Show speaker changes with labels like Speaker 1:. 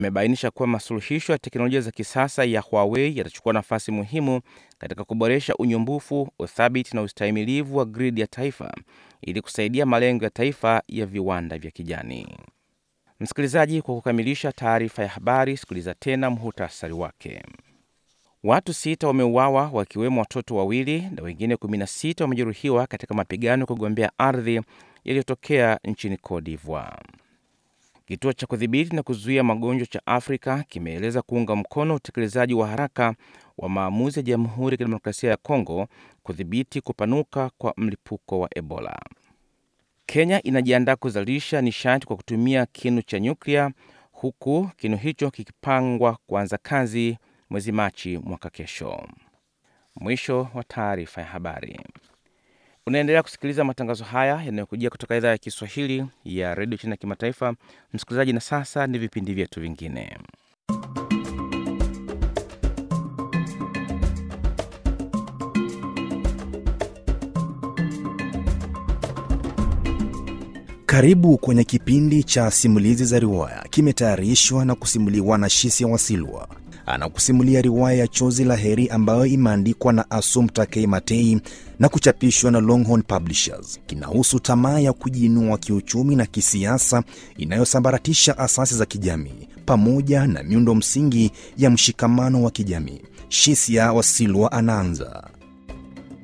Speaker 1: imebainisha kuwa masuluhisho ya teknolojia za kisasa ya Huawei yatachukua nafasi muhimu katika kuboresha unyumbufu, uthabiti na ustahimilivu wa gridi ya taifa ili kusaidia malengo ya taifa ya viwanda vya kijani. Msikilizaji, kwa kukamilisha taarifa ya habari, sikiliza tena muhutasari wake. Watu sita wameuawa wakiwemo watoto wawili na wengine 16 wamejeruhiwa katika mapigano ya kugombea ardhi yaliyotokea nchini Cote d'Ivoire. Kituo cha kudhibiti na kuzuia magonjwa cha Afrika kimeeleza kuunga mkono utekelezaji wa haraka wa maamuzi ya Jamhuri ya Kidemokrasia ya Kongo kudhibiti kupanuka kwa mlipuko wa Ebola. Kenya inajiandaa kuzalisha nishati kwa kutumia kinu cha nyuklia huku kinu hicho kikipangwa kuanza kazi mwezi Machi mwaka kesho. Mwisho wa taarifa ya habari. Unaendelea kusikiliza matangazo haya yanayokujia kutoka idhaa ya Kiswahili ya redio China ya kimataifa. Msikilizaji, na sasa ni vipindi vyetu vingine.
Speaker 2: Karibu kwenye kipindi cha simulizi za riwaya, kimetayarishwa na kusimuliwa na Shisia Wasilwa. Anakusimulia riwaya ya Chozi la Heri ambayo imeandikwa na Assumpta K. Matei na kuchapishwa na Longhorn Publishers. Kinahusu tamaa ya kujiinua kiuchumi na kisiasa inayosambaratisha asasi za kijamii pamoja na miundo msingi ya mshikamano wa kijamii. Shisia Wasilwa anaanza.